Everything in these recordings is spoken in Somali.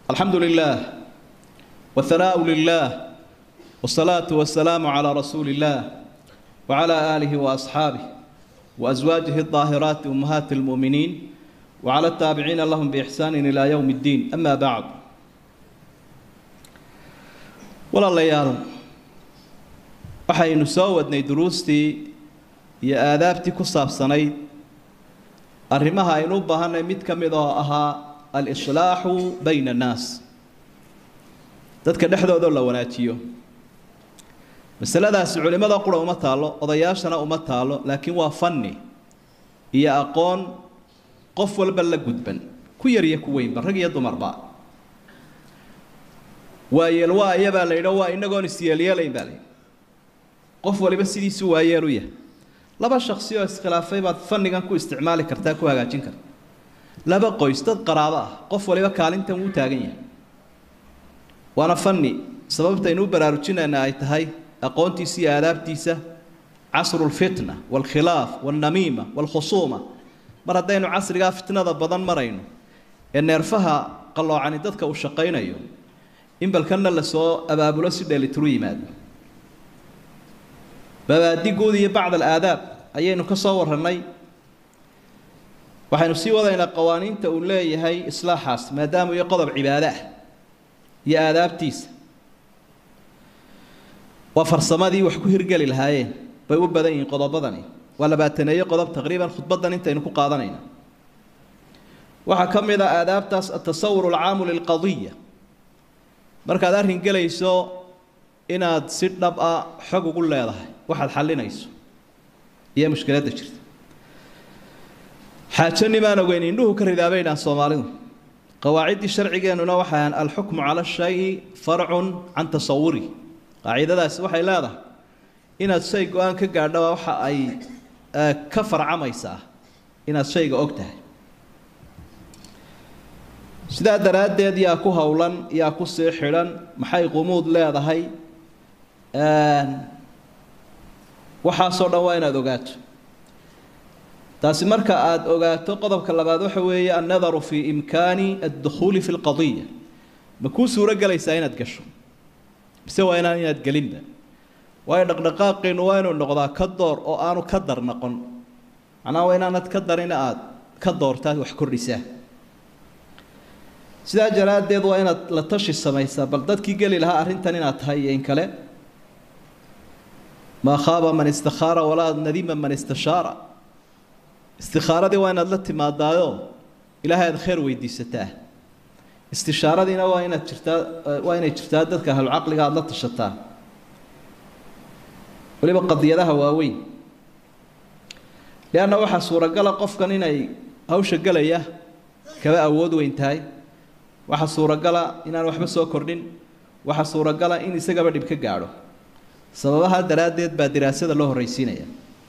الحمد لله والثناء لله والصلاة والسلام على رسول الله وعلى آله وأصحابه وأزواجه الطاهرات أمهات المؤمنين وعلى التابعين لهم بإحسان إلى يوم الدين أما بعد ولا ليال waxaynu soo wadnay duruustii iyo aadaabtii ku saabsanayd arrimaha aynu u baahanay mid ka mid oo ahaa al-islaaxu bayna annaas dadka dhexdoodao la wanaajiyo masaladaasi culimmada qura uma taallo odayaashana uma taallo laakiin waa fanni iyo aqoon qof walba la gudban ku yar iyo ku weynba rag iyo dumarba waayeel waa iyabaa la yidho waa inagoon isyeelyeelayn baa la yidhi qof waliba sidiisu waayeel u yahay laba shaksi oo iskhilaafay baad fannigan ku isticmaali kartaa ku hagaajin karta laba qoys dad qaraabo ah qof waliba kaalintan wuu taagan yahay waana fanni sababtaynu u baraarujinayna ay tahay aqoontiisa iyo aadaabtiisa casru lfitna waalkhilaaf waalnamiima waalkhusuuma mar haddaynu casrigaa fitnada badan marayno ee neerfaha qalloocani dadka uu shaqaynayo in balkanna lasoo abaabulo si dheelitiru yimaado babaadi guud iyo bacd alaadaab ayaynu ka soo warrannay waxaynu sii wadaynaa qawaaniinta uu leeyahay islaaxaas maadaama iyo qodob cibaado ah iyo aadaabtiisa waa farsamadii wax ku hirgeli lahaayeen bay u badan yihiin qodobadani waa labaataneeye qodob taqriiban khudbaddan intaynu ku qaadanayna waxaa ka mid a aadaabtaas atasawur alcaamu lilqadiya markaad arrin gelayso inaad si dhab ah xog ugu leedahay waxaad xallinayso iyo mushkiladda jirta xaajo nimaan ogeyn indhuhu ka ridaabaynaan soomaalidu qawaaciddii sharcigeennuna waxay ahaan alxukmu cala shayi farcun can tasawuri qaacidadaasi waxay leedahay inaad shay go-aan ka gaadhaba waxa ay ka farcamaysaa inaad shayga og tahay sidaa daraaddeed yaa ku howlan yaa ku sii xidhan maxay qumuud leedahay waxaasoo dhan waa inaad ogaato taasi marka aada ogaato qodobka labaad waxa weeye annadaru fii imkaani addukhuuli fi lqadiya ma kuu suuro gelaysaa inaad gasho mise waa inaan inaad gelinba waayo dhaqdhaqaaqiinu waa inuu noqdaa ka door oo aanu ka dar noqon macnaha waa inaanad ka darina aada ka doortaad wax kordhisaa sidaa daraaddeed waa inaad la tashi samaysaa bal dadkii geli lahaa arrintan inaad tahay iyo in kale maa khaaba man istakhaara walaa nadima man istashaara istikhaaradii waa inaad la timaadaayo ilaahay aad khayr weydiisataa istishaaradiina waa inaad jirtaa waa inay jirtaa dadka ahlucaqliga aada la tashataa weliba qadiyadaha waaweyn lianna waxaa suuragala qofkan inay hawsha gelaya kaba awood weyn tahay waxaa suuragala inaan waxba soo kordhin waxaa suuragala in isagaba dhib ka gaadho sababaha daraaddeed baa diraasada loo horraysiinaya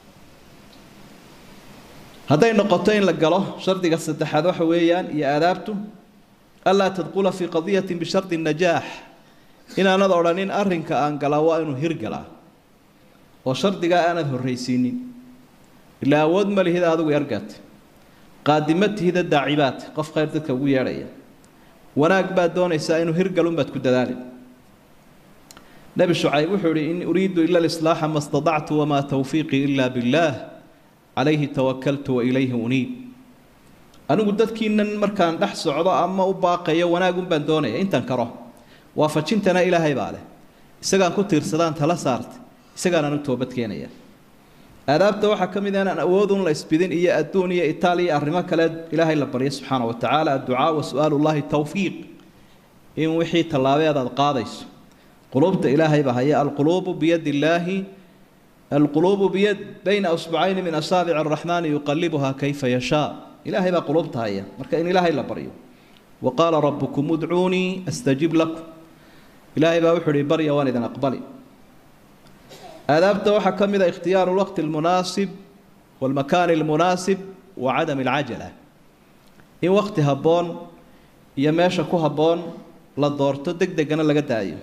hadday noqoto in la galo shardiga saddexaad waxa weeyaan iyo aadaabtu anlaa tadqula fii qadiyatin bishardi najaax inaanad odhanin arrinka aan galaa waa inuu hirgalaa oo shardigaa aanad horraysiinin ilaa awood ma lihid adigu yargaata qaadima tihida daacibaad qof khayr dadka ugu yeedhaya wanaag baad doonaysaa inuu hirgalunbaad ku dadaali nebi shucayb wuxuu ihi in uriidu ila alislaaxa ma stadactu wamaa tawfiiqii ila billaah calayhi tawakaltu wa ilayhi uniib anigu dadkiinan markaan dhex socdo ama u baaqayo wanaagun baan doonaya intan karo waafajintana ilaahay baa leh isagaan ku tiirsadaan tala saartay isagaan anu toobad keenaya aadaabta waxaa ka mid ah inaan awoodun la isbidin iyo adduun iyo itaaliya arrimo kale ilaahay la baryo subxaana wa tacaala adducaa wa su-aalu llahi tawfiiq in wixii tallaabeed aad qaadayso quluubta ilaahay baa haya alquluubu biyadi illaahi alquluubu biyad bayna usbucayni min asaabici araxmaani yuqalibuhaa kayfa yashaa ilaahay baa quluubta haya marka in ilaahay la baryo wa qaala rabbukum udcuunii astajib lakum ilaahay baa wuxuu ihi barya waan idin aqbali aadaabta waxaa ka mid a ikhtiyaaru lwaqti almunaasib waalmakaani almunaasib wa cadami alcajala in waqti habboon iyo meesha ku habboon la doorto deg degana laga daayo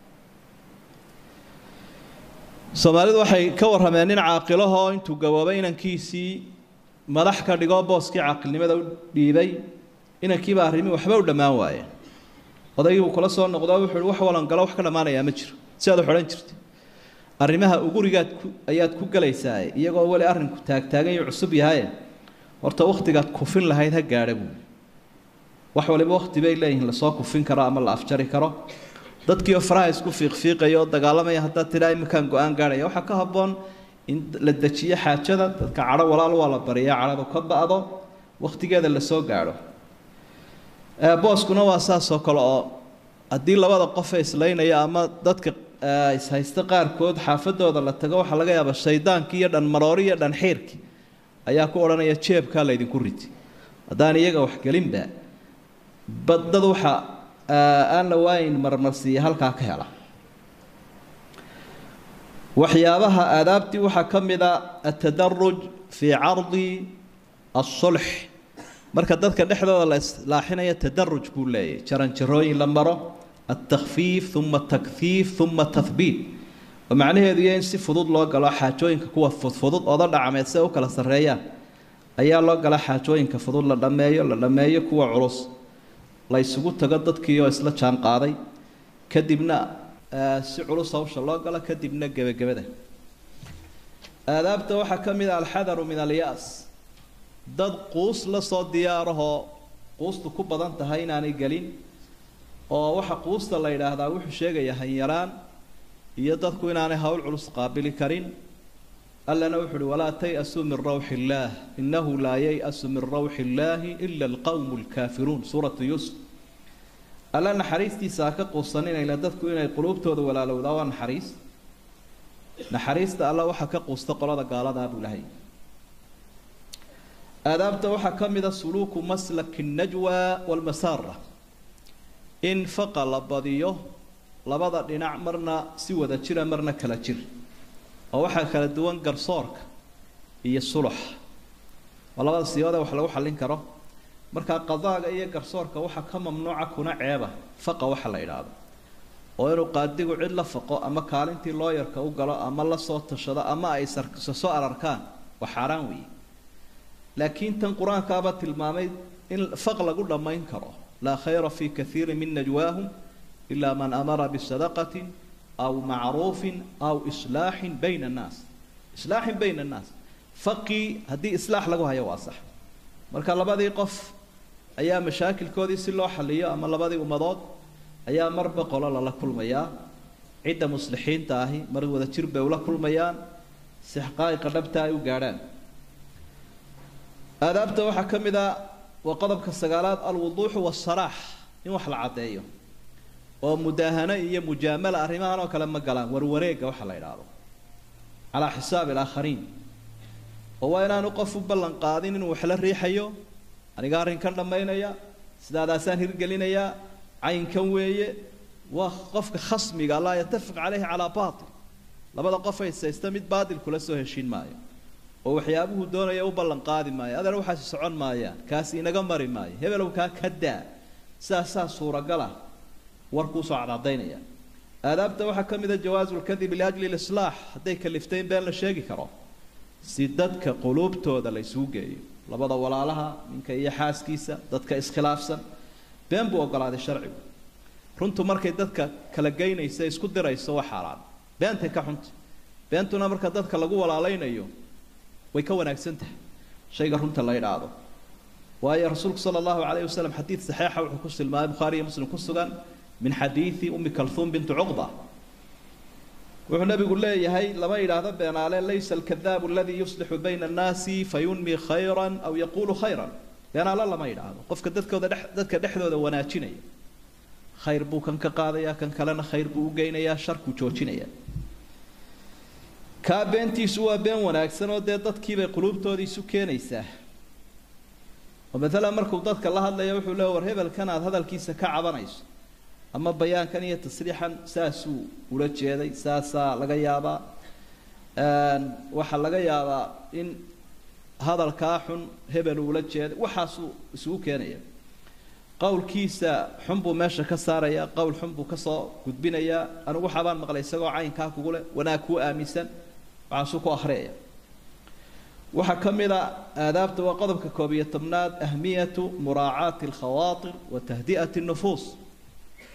soomaalidu waxay ka warrameen nin caaqilahoo intuu gaboobay inankiisii madax ka dhigoo booskii caaqilnimada u dhiibay inankiiba arrimi waxba u dhammaan waayeen odaygii buu kula soo noqdo wuxuu ihi wax walan galo wax ka dhammaanayaa ma jiro si aad u xidhan jirtay arrimaha ugurigaad ku ayaad ku galaysaa iyagoo weli arrinku taagtaagan iyo cusub yahaye horta wakhtigaad kufin lahayd ha gaadha buuli wax waliba wakhti bay leeyihiin lasoo kufin karo ama la afjari karo dadkiioo faraha isku fiiqfiiqaya oo dagaalamaya haddaad tidhaa iminkaan go-aan gaadhaya waxaa ka habboon in la dejiyo xaajada dadka cadho walaal waa la bariyaa cadhadu ka ba'do wakhtigeeda lasoo gaadho booskuna waa saasoo kale oo haddii labada qof ee islaynaya ama dadka ishaysta qaarkood xaafadooda la tago waxaa laga yaabaa shaydaankii iyo dhanmaroori iyo dhanxiirkii ayaa ku odhanaya jeebkaa laydinku riti haddaan iyaga waxgelinba badad waxa aan la waayin marmarsiiya halkaa ka hela waxyaabaha aadaabtii waxaa ka mid a atadaruj fii cardi asulx marka dadka dhexdooda la islaaxinaya tadaruj buu leeyahy jaranjarooyin la maro altakfiif uma takfiif uma tahbiit oo macnaheedu iyo in si fudud loo galo xaajooyinka kuwa fudfudud ooda dhacmeed si ay u kala sarreeyaan ayaa loo gala xaajooyinka fudud la dhammeeyo la dhammeeyo kuwa culus la ysugu tago dadkii oo isla jaan qaaday kadibna si culus hawsha loo galo kadibna gebagabada aadaabta waxaa ka mid a alxadaru min alyaas dad quus la soo diyaarahoo quustu ku badan tahay inaanay gelin oo waxa quusta la yidhaahdaa wuxuu sheegaya hanyaraan iyo dadku inaanay hawl culus qaabili karin allana wuxu uhi walaa tay-asuu min rawxi illaah innahu laa yay-asu min rawxi illaahi ila alqowmu alkaafiruun suuratu yuusuf alla naxariistiisa ha ka quusaninayna dadku inay quluubtooda walaalowdaa waa naxariis naxariista alla waxaa ka quusta qolada gaaladaa buu lahay aadaabta waxaa ka mid a suluuku maslaki najwa walmasaara in faqa la badiyo labada dhinac marna si wada jira marna kala jir oo waxaa kala duwan garsoorka iyo sulux oo labada siyoodee wax lagu xallin karo markaa qadaaga iyo garsoorka waxaa ka mamnuuca kuna ceeba faqa waxa la idhaahdo oo inuu qaadigu cid la faqo ama kaalintii looyarka u galo ama la soo tashado ama ay soo ararkaan waa xaaraan weeye laakiin tan qur-aankaaba tilmaamay in faq lagu dhammayn karo laa khayra fi kaiiri min najwaahum ilaa man amara bisadaqatin aw macruufin aw islaaxin bayna annaas islaaxin bayna annaas faqii haddii islaax lagu hayo waa sax marka labadii qof ayaa mashaakilkoodii si loo xaliyo ama labadii ummadood ayaa marba qolo lala kulmayaa cidda muslixiinta ahi mar wada jir bay ula kulmayaan si xaqaa'iqa dhabta ay u gaadhaan aadaabta waxaa ka mid a waa qodobka sagaalaad alwuduuxu wasalaax in wax la caddeeyo oo mudaahano iyo mujaamala arrimahan oo kale ma galaan warwareegga waxa la idhaahdo calaa xisaabi alaakhariin oo waa inaanu qof u ballan qaadin inuu wax la riixayo aniga arrinkan dhammaynaya sidaadaasaan hirgelinayaa caynkan weeye waa qofka khasmiga laa yatafiq caleyhi calaa baatil labada qof haysaysta mid baatil kula soo heshiin maayo oo waxyaabuhu doonaya u ballan qaadi maayo adeer waxaasi socon maayaan kaasi inaga mari maayo hebelow kaa ka daa sidaasaa suuragala warkuusoo cadcadaynaya aadaabta waxaa ka mid a jawaasu lkadibi liajli lislaax hadday kaliftay in been la sheegi karo si dadka quluubtooda la isugu geeyo labada walaalaha ninka iyo xaaskiisa dadka iskhilaafsan been buu ogolaaday sharcigu runtu markay dadka kala geynaysa isku dirayso waa xaaraan beentay ka xunta beentuna marka dadka lagu walaalaynayo way ka wanaagsan tahay shayga runta la idhaahdo waayo rasuulku sala allahu calayhi wasalam xadiid saxiixa wuxuu ku tilmaamay bukhaari iyo muslim ku sugan min xadiidi ummi kalhuum bintu cuqba wuxuu nabigu leeyahay lama yidhaahdo beenaale laysa alkadaabu aladii yuslixu bayna annaasi fayunmi khayran aw yaquulu khayran beenaale lama yidhaahdo qofka dadkooda dhex dadka dhexdooda wanaajinaya khayr buu kan ka qaadayaa kan kalena khayr buu u geynayaa sharkuu joojinaya kaa beentiisu waa been wanaagsan oo dee dadkiibay quluubtoodii isu keenaysaa oo maalan markuu dadka la hadlaya wuxuu leey war hebelkan aad hadalkiisa ka cabanayso ama bayaankan iyo tasriixan saasuu ula jeeday saasaa laga yaabaa waxaa laga yaabaa in hadalkaa xun hebel uula jeeday waxaasuu isugu keenaya qowlkiisa xun buu meesha ka saaraya qowl xun buu kasoo gudbinayaa anigu waxaabaan maqlay isagoo caynkaa kugu leh wanaag kuu aaminsan waxaasuu ku akhriyaya waxaa ka mid a aadaabta waa qodobka koob iyo tobnaad ahmiyatu muraacaati alkhawaatir wa tahdi'ati nufuus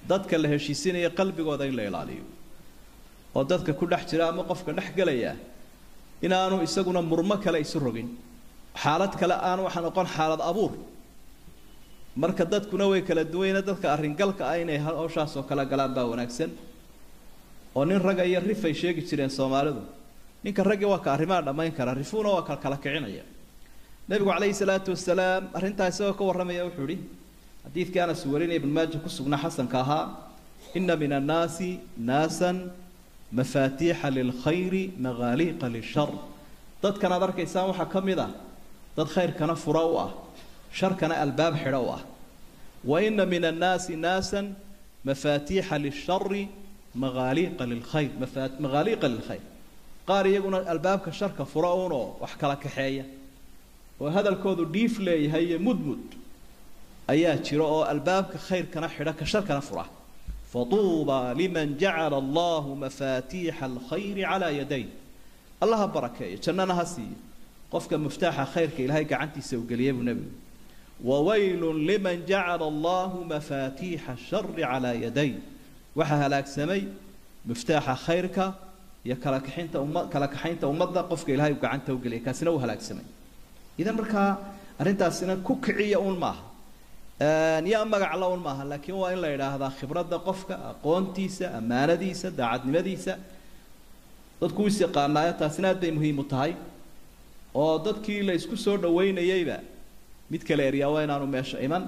dadka la heshiisinaya qalbigooda in la ilaaliyo oo dadka ku dhex jira ama qofka dhex gelaya inaanu isaguna murmo kale isu rogin xaalad kale aan waxa noqon xaalad abuur marka dadkuna way kala duwayna dadka arringalka ah inay hawshaas oo kala galaan baa wanaagsan oo nin ragga iyo rifay sheegi jireen soomaalidu ninka raggii waa ka arrimaha dhammayn kara rifuuna waa ka kala kicinaya nebigu calayhi salaatu wasalaam arrintaa isagoo ka warramaya wuxuu ihi xadiidkii anas warinaya ibn maaja ku sugnaa xasanka ahaa ina min annaasi naasan mafaatiixa lilkhayri magaaliiqa lishar dadkan aad arkaysaan waxaa ka mid ah dad khayrkana fura u ah sharkana albaab xidho u ah wa ina min annaasi naasan mafaatiixa lishari magaaliiqa lilkhayr magaaliiqa lilkhayr qaar iyaguna albaabka sharka fura uunoo wax kala kaxeeya oo hadalkoodu dhiif leeyahay iyo mudmud ayaa jira oo albaabka khayrkana xidha ka sharkana fura fatuuba liman jacala allahu mafaatiixa alkhayri calaa yaday allaha barakeeyo jannana ha siiyo qofka muftaaxa khayrka ilaahay gacantiisa uu geliyay buu nebigu wawaylun liman jacala allahu mafaatiixa ashari calaa yaday waxaa halaagsamay muftaaxa khayrka iyo kala kaxinta umma kala kaxaynta ummadda qofka ilaahay uu gacanta u geliyay kaasina uu halaagsamay idan markaa arrintaasina ku kiciya uun maaha yaa magacla un maaha laakiin waa in la yidhaahdaa khibradda qofka aqoontiisa ammaanadiisa daacadnimadiisa dadku is yaqaanaayo taasina aad bay muhiim u tahay oo dadkii la isku soo dhaweynayeyba mid kale eryaa waa inaanu meesha iman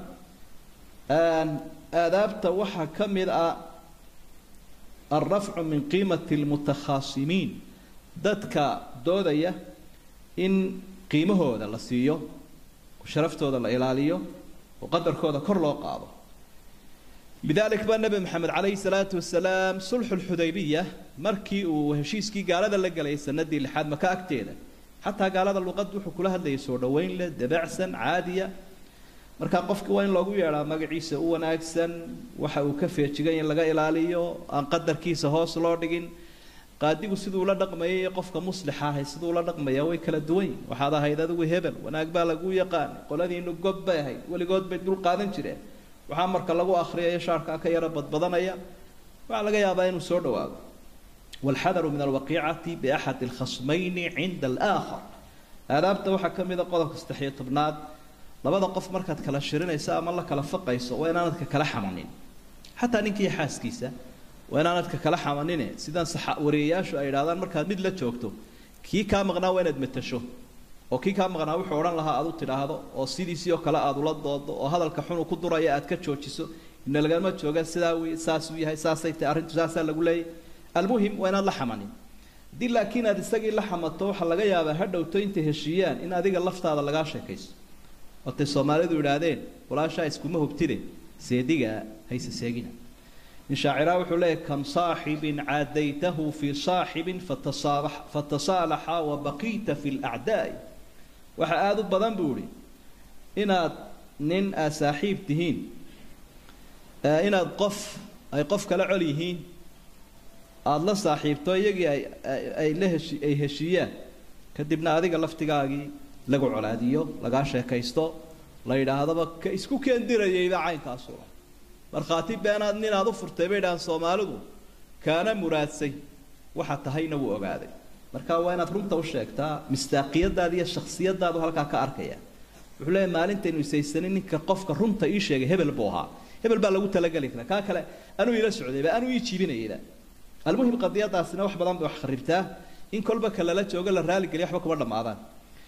aadaabta waxaa ka mid ah alrafcu min qiimati lmutakhaasimiin dadka doodaya in qiimahooda la siiyo sharaftooda la ilaaliyo oo qadarkooda kor loo qaado lidalik baa nebi maxamed calayhi salaatu wasalaam sulxu lxudaybiya markii uu heshiiskii gaalada la galayay sanadii lixaad maka agteeda xataa gaalada luqad wuxuu kula hadlayay soo dhaweyn leh dabacsan caadiya markaa qofki waa in loogu yeedhaa magaciisa u wanaagsan waxa uu ka feejigan in laga ilaaliyo aan qadarkiisa hoos loo dhigin qaadigu siduu la dhaqmayay qofka muslixa ahay siduu la dhaqmaya way kala duwan waxaad ahayd adigu hebel wanaag baa lagu yaqaan qoladiinu gob bay ahayd weligood bay dul qaadan jireen waxaa marka lagu akhriyayo shaarkaa ka yaro badbadanaya waxaa laga yaabaa inuu soo dhawaado walxadaru min alwaqiicati biaxadi alkhasmayni cinda alaakhar aadaabta waxaa ka mid a qodobka saddexiyo tobnaad labada qof markaad kala shirinayso ama la kala faqayso waa inaanadka kala xamanin xataa ninkiiyo xaaskiisa waa inaanadka kala xamanine sidan wariyayaashu ay idhahdaan markaad mid la joogto kii kaa maqnaa waa inaad matasho oo kii kaa maqnaa wuxuu odhan lahaa aad u tidhaahdo oo sidiisii oo kale aad ula doodo oo hadalka xunu ku duraya aad ka joojiso ina lagama jooga sidaa wy saasuu yahay saasay tahay arrintu saasaa lagu leeyay almuhim waa inaad la xamanin haddii laakiin aad isagii la xamato waxaa laga yaabaa ha dhowto intay heshiiyaan in adiga laftaada lagaa sheekayso otay soomaalidu idhaahdeen walaashaa iskuma hubtide seediga hayse seegina in shaaciraa wuxuu leeyahy kam saaxibin caadaytahu fii saaxibin fatasaalaxa wabaqiita fi lacdaai waxaa aada u badan buu ihi inaad nin aad saaxiib tihiin inaad qof ay qof kala col yihiin aada la saaxiibto iyagii ay ay la heshi ay heshiiyaan kadibna adiga laftigaagii lagu colaadiyo lagaa sheekaysto la yidhaahdaba ka isku keendirayayba caynkaasu markhaati beenaad ninaad u furtay bay dhahaan soomaalidu kaana muraadsay waxa tahayna wuu ogaaday marka waa inaad runta u sheegtaa mistaaqiyadaada iyo shaksiyadaadu halkaa ka arkaya wuxuu leeyahy maalintaynu isaysanin ninka qofka runta ii sheegay hebel buu ahaa hebel baa lagu talageli karaa kaa kale anuu ila socdayba anuu ii jiibinayayba almuhim qadiyadaasina wax badan bay wax kharibtaa in kolba ka lala joogo la raaligeliya waxba kuma dhammaadaan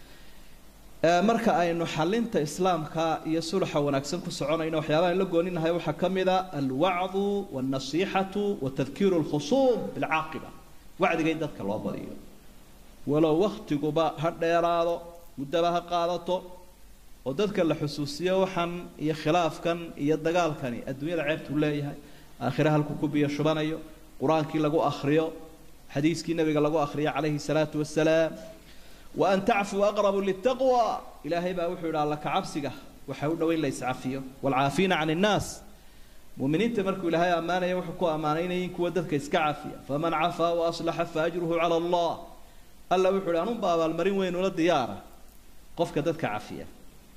marka aynu xalinta islaamka iyo sulaxa wanaagsan ku soconayno waxyaabaha la gooninahay waxaa ka mid a alwacdu walnasiixatu wa tadkiiru lkhusuum bilcaaqiba wacdiga in dadka loo badiyo walow waktiguba ha dheeraado muddaba ha qaadato oo dadka la xusuusiyo waxan iyo khilaafkan iyo dagaalkani adduunyada ceebtuu leeyahay aakhire halku ku biyo shubanayo qur-aankii lagu akriyo xadiiskii nabiga lagu akriyo calayhi salaatu wasalaam waan tacfuu aqrabu litaqwa ilaahay baa wuxuu yidhi alla kacabsiga waxaa u dhoweyn la iscafiyo waalcaafiina can innaas muuminiinta markuu ilaahay ammaanaya wuxuu ku ammaanaynayin kuwa dadka iska cafiya faman cafaa wa aslaxa fa ajruhu cala allah alla wuxuu yidhi anunba abaalmarin weynula diyaara qofka dadka cafiya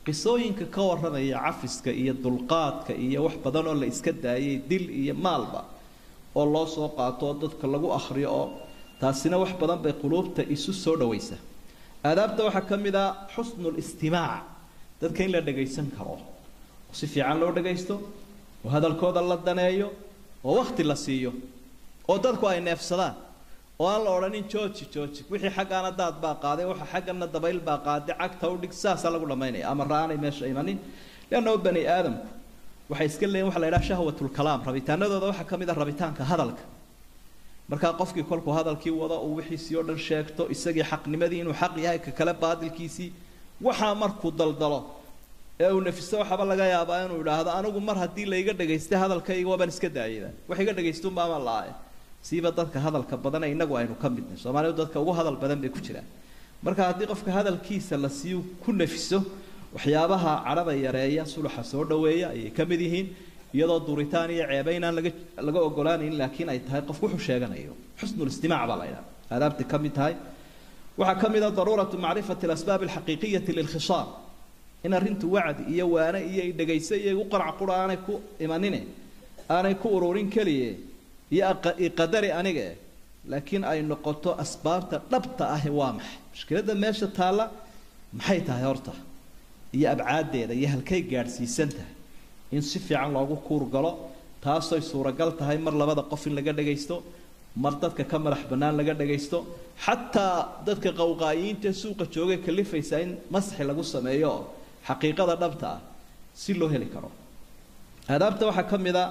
qisooyinka ka warramaya cafiska iyo dulqaadka iyo wax badan oo la iska daayay dil iyo maalba oo loo soo qaato oo dadka lagu akhriyo oo taasina wax badan bay quluubta isu soo dhawaysa aadaabta waxaa ka mid ah xusnul istimaac dadka in la dhagaysan karo oo si fiican loo dhagaysto oo hadalkooda la daneeyo oo wakti la siiyo oo dadku ay neefsadaan oo aan la odhanin jooji jooji wixii xaggaana daad baa qaaday waxa xaggana dabayl baa qaaday cagta udhig saasaa lagu dhammaynaya ama ra-aanay meesha imanin leannao bani aadamku waxay iska leeyihin waxa la yidhaha shahwatulkalaam rabitaanadooda waxaa ka mid ah rabitaanka hadalka markaa qofkii kolkuu hadalkii wado uu wixiisii oo dhan sheegto isagii xaqnimadii inuu xaq yahay ka kale baadilkiisii waxaa markuu daldalo ee uu nafiso waxaaba laga yaabaa inuu idhaahdo anigu mar haddii layga dhagaystay hadalkayga waabaan iska daayayba wax iga dhagaystuunbaama la-ae siiba dadka hadalka badane innagu aynu ka midnay soomaalidu dadka ugu hadal badan bay ku jiraan marka haddii qofka hadalkiisa la siiyo ku nafiso waxyaabaha cadhada yareeya suluxa soo dhaweeya ayay ka mid yihiin iyadoo duritaan iyo ceeba inaan laga laga ogolaanayn laakiin ay tahay qof wuxuu sheeganayo xusnul istimaac baa la ydhaha aadaabtay ka mid tahay waxaa ka mid ah daruuratu macrifati alasbaab alxaqiiqiyati lilkhisaam in arrintu wacdi iyo waane iyo dhegayso iyo igu qarac qura aanay ku imanine aanay ku ururin keliye iyo iqadari aniga laakiin ay noqoto asbaabta dhabta ahi waa maxay mushkiladda meesha taalla maxay tahay horta iyo abcaaddeeda iyo halkay gaadhsiisan tahay in si fiican loogu kuurgalo taasoy suuragal tahay mar labada qof in laga dhagaysto mar dadka ka madax bannaan laga dhagaysto xataa dadka qawqaayiinta suuqa joogay kalifaysa in masxi lagu sameeyo xaqiiqada dhabta ah si loo heli karo aadaabta waxaa ka mid a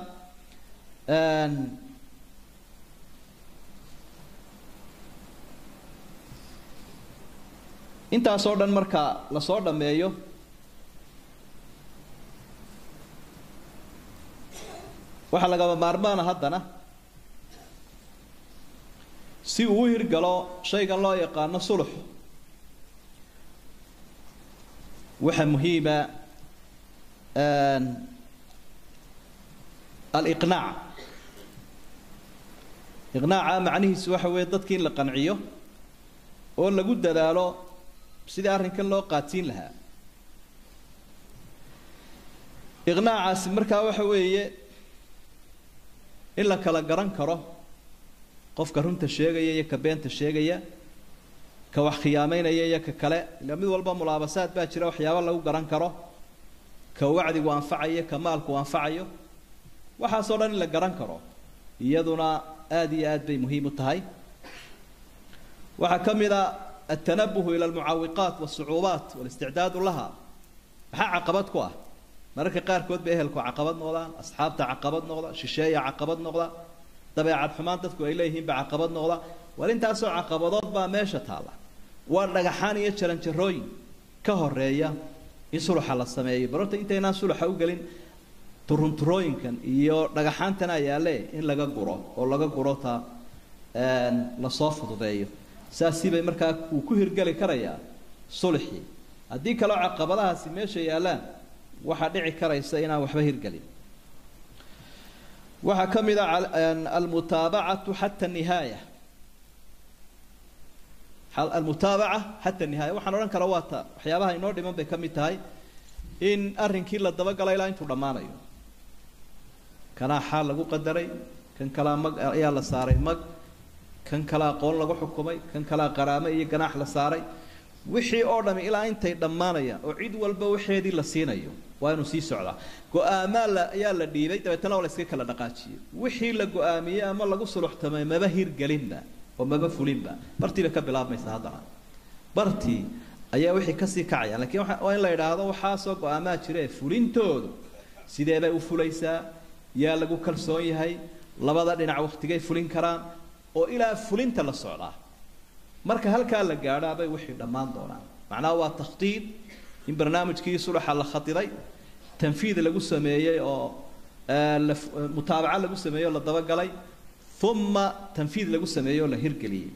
intaasoo dhan marka lasoo dhammeeyo waxaa lagaba maarmaana haddana si uu u hirgalo shaygan loo yaqaano sulux waxaa muhiima aliqnaac iqnaaca macnihiisu waxa weeye dadkii in la qanciyo oo lagu dadaalo sidii arrinkan loo qaadsiin lahaa iqnaacaasi markaa waxa weeye in la kala garan karo qofka runta sheegaya iyo ka beenta sheegaya ka wax khiyaameynaya iyo ka kale ila mid walba mulaabasaad baa jira waxyaaba lagu garan karo ka wacdigu anfacayo ka maalku anfacayo waxaasoo dhan in la garan karo iyaduna aada iyo aad bay muhiim u tahay waxaa ka mid a altanabuhu ila almucaawiqaat walsucuubaat walisticdaadu laha maxaa caqabad ku ah mararka qaarkood bay ehelku caqabad noqdaan asxaabta caqabad noqda shisheeya caqabad noqda dabeecad xumaan dadku ay leeyihiin baa caqabad noqda war intaasoo caqabadood baa meesha taalla waa dhagaxaan iyo jaranjarooyin ka horeeya in suluxa la sameeyo barorta intaynaan suluxa u gelin turunturooyinkan iyo dhagaxaantana yaalle in laga guro oo laga guro ta lasoo fududeeyo saasii bay markaa uu ku hirgeli karayaa sulxii haddii kaleo caqabadahaasi meesha yaallaan waxaa dhici karaysa inaan waxba hirgelin waxaa ka mid a almutaabacatu xata nihaaya almutaabaca xata nihaaya waxaan odhan kara waa ta waxyaabaha inoo dhiman bay ka mid tahay in arrinkii la dabagala ilaa intuu dhammaanayo kanaa xaal lagu qadaray kan kalaa mag ayaa la saaray mag kan kale aqoon lagu xukumay kan kalea qaraamo iyo ganaax la saaray wixii oo dhami ilaa intay dhammaanayaan oo cid walba waxeedii la siinayo waa inuu sii socdaa go-aamaa la ayaa la dhiibay dabeetana waa la iska kala dhaqaajiyey wixii la go-aamiyey ama lagu suluxtamay maba hirgelinba oo maba fulinba bartiiba ka bilaabmaysa haddana bartii ayaa wixii kasii kacaya lakiin waa in la idhaahdo waxaasoo go-aamaa jire fulintoodu sidee bay u fulaysaa yaa lagu kalsoon yahay labada dhinac waktigay fulin karaan oo ilaa fulinta la socdaa marka halkaa la gaadhaabay wixii dhammaan doonaan macnaha waa takhtiid in barnaamijkii suluxa la khadiday tanfiid lagu sameeyey oo mutaabaco lagu sameeyey oo la dabagalay uma tanfiid lagu sameeyey oo la hirgeliyey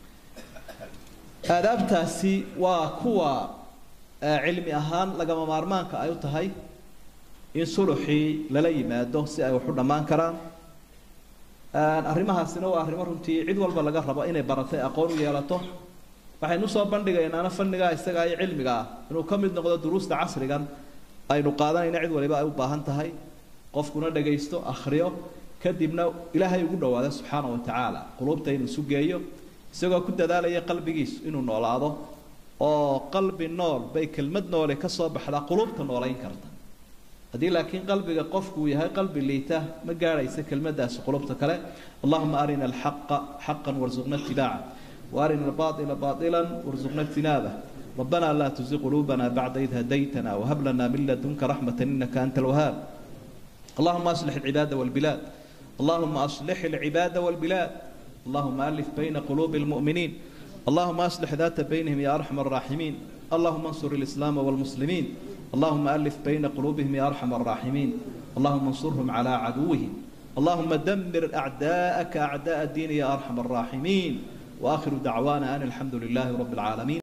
aadaabtaasi waa kuwa cilmi ahaan lagama maarmaanka ay u tahay in suluxii lala yimaado si ay wax u dhammaan karaan arrimahaasina waa arrimo runtii cid walba laga rabo inay baratay aqoon u yeelato waxaynu soo bandhigaynaana fannigaa isagaa iyo cilmiga ah inuu ka mid noqdo duruusta casrigan aynu qaadanayna cid waliba ay u baahan tahay qofkuna dhagaysto akhriyo kadibna ilaahay ugu dhawaado subxaana wa tacaala quluubta inuu sugeeyo isagoo ku dadaalaya qalbigiisu inuu noolaado oo qalbi nool bay kelmad noole ka soo baxdaa quluubta noolayn karta haddii laakiin qalbiga qofku uu yahay qalbi liita ma gaadhaysa kelmadaasi qulubta kale allahuma arina alxaqa xaqan warzuqna itibaaca وارنا الباطل باطلا وارزقنا اجتنابه ربنا لا تزغ قلوبنا بعد إذ هديتنا وهب لنا من لدنك رحمة إنك أنت الوهاب اللهم أصلح العباد والبلاد اللهم أصلح العباد والبلاد اللهم ألف بين قلوب المؤمنين اللهم أصلح ذات بينهم يا أرحم الراحمين اللهم انصر الإسلام والمسلمين اللهم ألف بين قلوبهم يا أرحم الراحمين اللهم انصرهم على عدوهم اللهم دمر أعداءك أعداء الدين يا أرحم الراحمين وآخر دعوانا أن الحمد لله رب العالمين